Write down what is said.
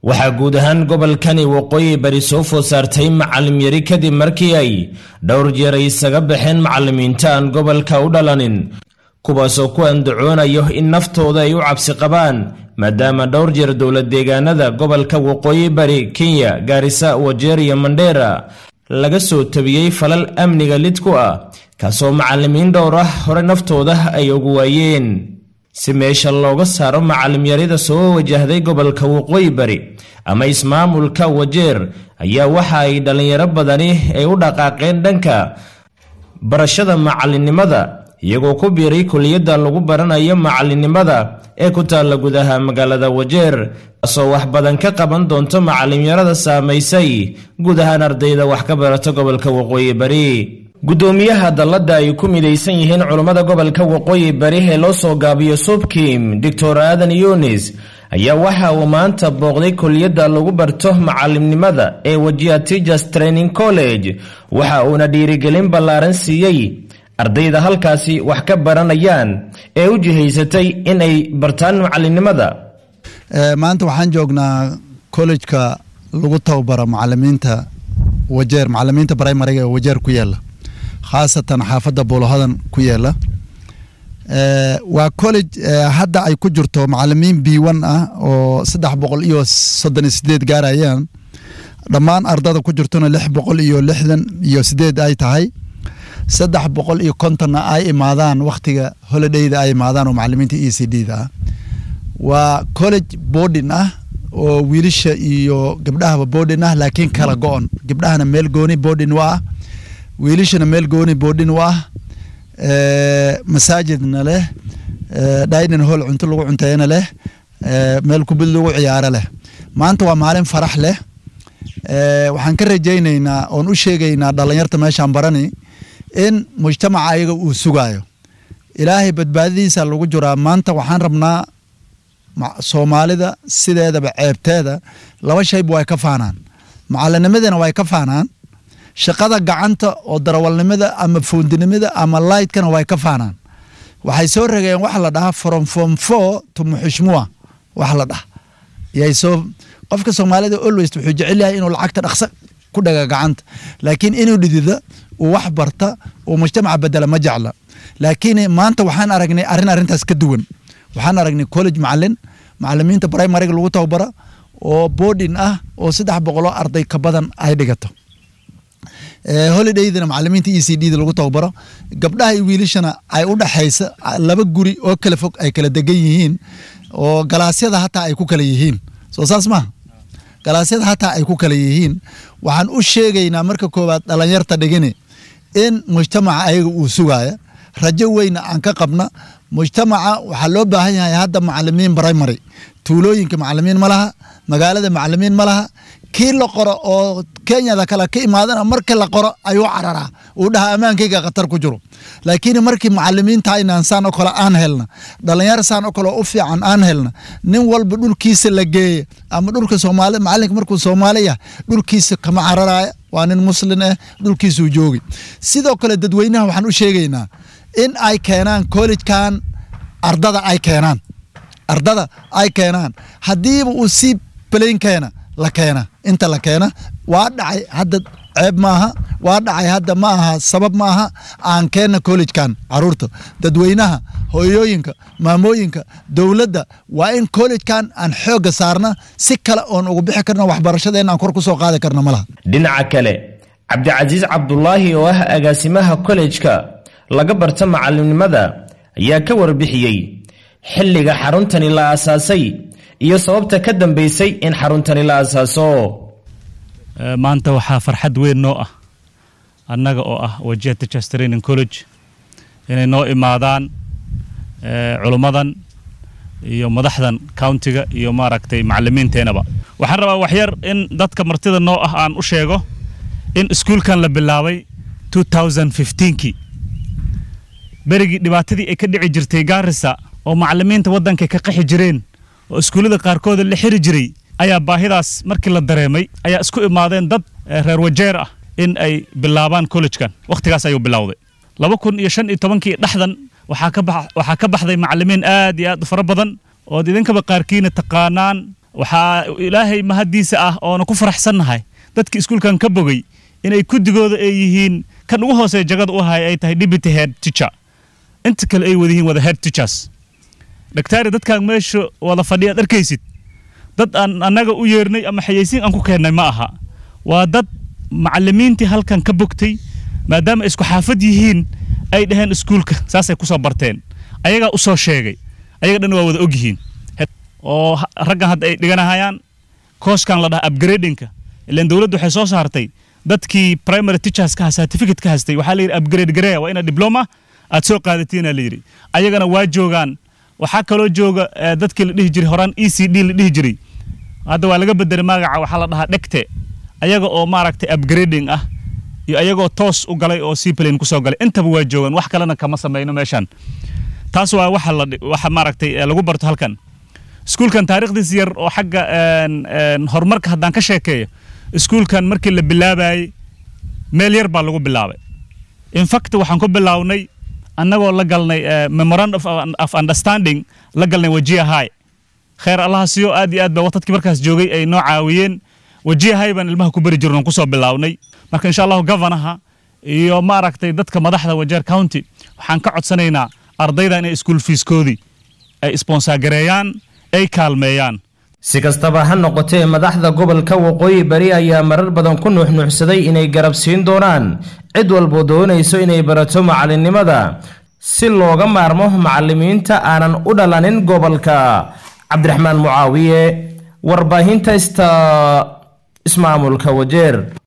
waxaa guud ahaan gobolkani waqooyi bari soo food saartay macalim yari kadib markii ay dhowr jeer ay isaga baxeen macallimiinta aan gobolka u dhalanin kuwaasoo ku andacoonayo in naftooda ay u cabsi qabaan maadaama dhowr jeer dowlad deegaanada gobolka waqooyi bari kenya gaarisa wajeer iyo mandheera laga soo tabiyey falal amniga lid ku ah kaasoo macallimiin dhowr ah hore naftooda ay ugu waayeen si meesha looga saaro macalimyarida soo wajahday gobolka waqooyi bari ama ismaamulka wajeer ayaa waxa ay dhallinyaro badani ay u dhaqaaqeen dhanka barashada macalinimada iyagoo ku biiray kuliyadda lagu baranayo macalinimada ee ku taalla gudaha magaalada wajeer kaasoo wax badan ka qaban doonto macalimyarada saamaysay guud ahaan ardayda wax ka barata gobolka waqooyi bari guddoomiyaha dalladda ay ku midaysan yihiin culummada gobolka waqooyi bari ee loo soo gaabiyo subkim doctor aadan yunis ayaa waxa uu maanta booqday kuliyadda lagu barto macalimnimada ee wajiha teachers training college waxa uuna dhiirigelin ballaaran siiyey ardayda halkaasi wax ka baranayaan ee u jihaysatay in ay bartaan macalinimada maanta waxaan joognaa kollejka lagu tababaro macalimiinta wajeer macalimiinta brimariga ee wajeer ku yaala khaasatan xaafadda buulahadan ku yaala waa college hadda ay ku jirto macalimiin b one ah oo saddex boqol iyo soddon iyo sideed gaarayaan dhammaan ardada ku jirtona lix boqol iyo lixdan iyo sideed ay tahay saddex boqol iyo kontonna ay imaadaan wakhtiga holidayda ay imaadaan oo macalimiinta e c d da ah waa college boarding ah oo wiilasha iyo gabdhahaba boarding ah laakiin kala go-on gabdhahana meel gooni boarding wa ah wiilashana meel gooni boarding wa ah masaajidna leh dining hall cunto lagu cunteeyana leh meel kubid lagu ciyaaro leh maanta waa maalin farax leh waxaan ka rajaynaynaa oon u sheegaynaa dhalinyarta meeshaan barani in mujtamaca ayaga uu sugaayo ilaahay badbaadadiisa lagu jiraa maanta waxaan rabnaa soomaalida sideedaba ceebteeda laba shayba way ka faanaan macalinimadana way ka faanaan shaqada gacanta oo darawalnimada ama foondinimada ama lightkana way ka faanaan waxay soo rageen waxa la dhahaa from form four to muxushmua wax la dhaha yay soo qofka soomaalida always wuxuu jecel yahay inuu lacagta dhaqso ku dhaga gacanta laakiin inuu dhidida uu wax barta uu mujtamaca bedela ma jecla laakiin maanta waxaan aragnay arrin arrintaas ka duwan waxaan aragnay college macalin macalimiinta primariga lagu tababara oo boarding ah oo saddex boqoloo arday ka badan ay dhigato holidaydana macalimiinta e c d da lagu tababaro gabdhaha iyo wiilashana ay u dhaxaysa laba guri oo kala fog ay kala degan yihiin oo galaasyada hataa ay ku kala yihiin soo saas maha galaasyada hataa ay ku kala yihiin waxaan u sheegaynaa marka koowaad dhalinyarta dhigini in mujtamaca ayaga uu sugaaya rajo weyna aan ka qabna mujtamaca waxaa loo baahan yahay hadda macalimiin primary tuulooyinka macalimiin ma laha magaalada macalimiin ma laha kii la qoro oo kenyada kale ka imaadana markii la qoro ayuu cararaa uu dhaha ammaankayga khatar ku jiro laakiin markii macalimiinta inaan saan oo kale aan helna dhalinyaro saan oo kale u fiican aan helna nin walba dhulkiisa la geeya ama dhulka soomaali macalinka markuu soomaali yahay dhulkiisa kama cararaya waa nin muslin ah dhulkiisuu joogi sidoo kale dadweynaha waxaan u sheegaynaa in ay keenaan collegekan ardada ay keenaan ardada ay keenaan haddiiba uu sii balayn keena la keena inta la keena waa dhacay hadda ceeb maaha waa dhacay hadda ma aha sabab ma aha aan keenna collegekan caruurta dadweynaha hooyooyinka maamooyinka dowladda waa in collegekan aan xoogga saarna si kale oon ugu bixi karna waxbarashadeenna aan kor ku soo qaadi karna ma laha dhinaca kale cabdicasiis cabdulaahi oo ah agaasimaha kollejka laga barta macalimnimada ayaa ka warbixiyey xilliga xaruntani la aasaasay iyo sababta ka dambeysay in xaruntani la asaaso maanta waxaa farxad weyn noo ah annaga oo ah wajiha teachers training college inay noo imaadaan culummadan iyo madaxdan countiga iyo maaragtay macalimiinteenaba waxaan rabaa waxyar in dadka martida noo ah aan u sheego in iskuulkan la bilaabay kii berigii dhibaatadii ay ka dhici jirtay gaarisa oo macalimiinta waddanka ka qaxi jireen oo iskuullada qaarkooda la xiri jiray ayaa baahidaas markii la dareemay ayaa isku imaadeen dad reer wajeer ah in ay bilaabaan kollejkan wakhtigaas ayuu bilowday laba kun iyo shan iyo tobankii dhexdan waxaa ka bax waxaa ka baxday macalimiin aad iyo aad u fara badan ood idinkaba qaarkiina taqaanaan waxaa ilaahay mahaddiisa ah oona ku faraxsannahay dadka iskuulkan ka bogay inay kudigooda ay yihiin kan ugu hooseeya jagada u haya ay tahay deputy head teacher inta kale ay wada yihiin wada head teachers dhaktaari dadkaan meesha wada fadhiyaad arkaysid dad aan annaga u yeernay ama xayeysiin aan ku keennay ma aha waa dad macallimiintii halkan ka bogtay maadaama isku xaafad yihiin ay dhaheen iskuulka saasay kusoo barteen ayagaa u soo sheegay ayaga dhan waa wada og yihiin oo raggan hadda ay dhiganahayaan kooskan la dhaha upgradingka ilaan dowladdu waxay soo saartay dadkii primary teacherska ha certificate ka haystay waxaa la yidhi upgrade gareya waa ina diploma aad soo qaadatiina la yidhi ayagana waa joogaan waxaa kaloo jooga dadkii la dhihi jiray horaan e c d la dhihi jiray hadda waa laga bedelay magaca waxaa la dhahaa dhegte ayaga oo maaragtay upgrading ah iyo ayagoo toos u galay oo seaplane kusoo galay intaba waa joogaan wax kalena kama samayno meeshan taas waa waxa la waxa maaragtay lagu barto halkan iskuulkan taariikhdiis yar oo xagga horumarka haddaan ka sheekeeyo iskuulkan markii la bilaabayey meel yar baa lagu bilaabay infact waxaan ku bilownay annagoo la galnay memorandum of understanding la galnay wajiya high kheer allaha siiyo aad iyo aad ba waqtadkii markaas joogay ay noo caawiyeen wajiya high baan ilmaha ku bari jirno kusoo bilownay marka insha allahu governaha iyo maaragtay dadka madaxda wajeer county waxaan ka codsanaynaa ardayda inay iskuul fiiskoodii ay isbonsagareeyaan ay kaalmeeyaan si kastaba ha noqotee madaxda gobolka waqooyi bari ayaa marar badan ku nuuxnuuxsaday inay garab siin doonaan cid walbo doonayso inay barato macallinnimada si looga maarmo macallimiinta aanan u dhalanin gobolka cabdiraxmaan mucaawiye warbaahinta ista ismaamulka wajeer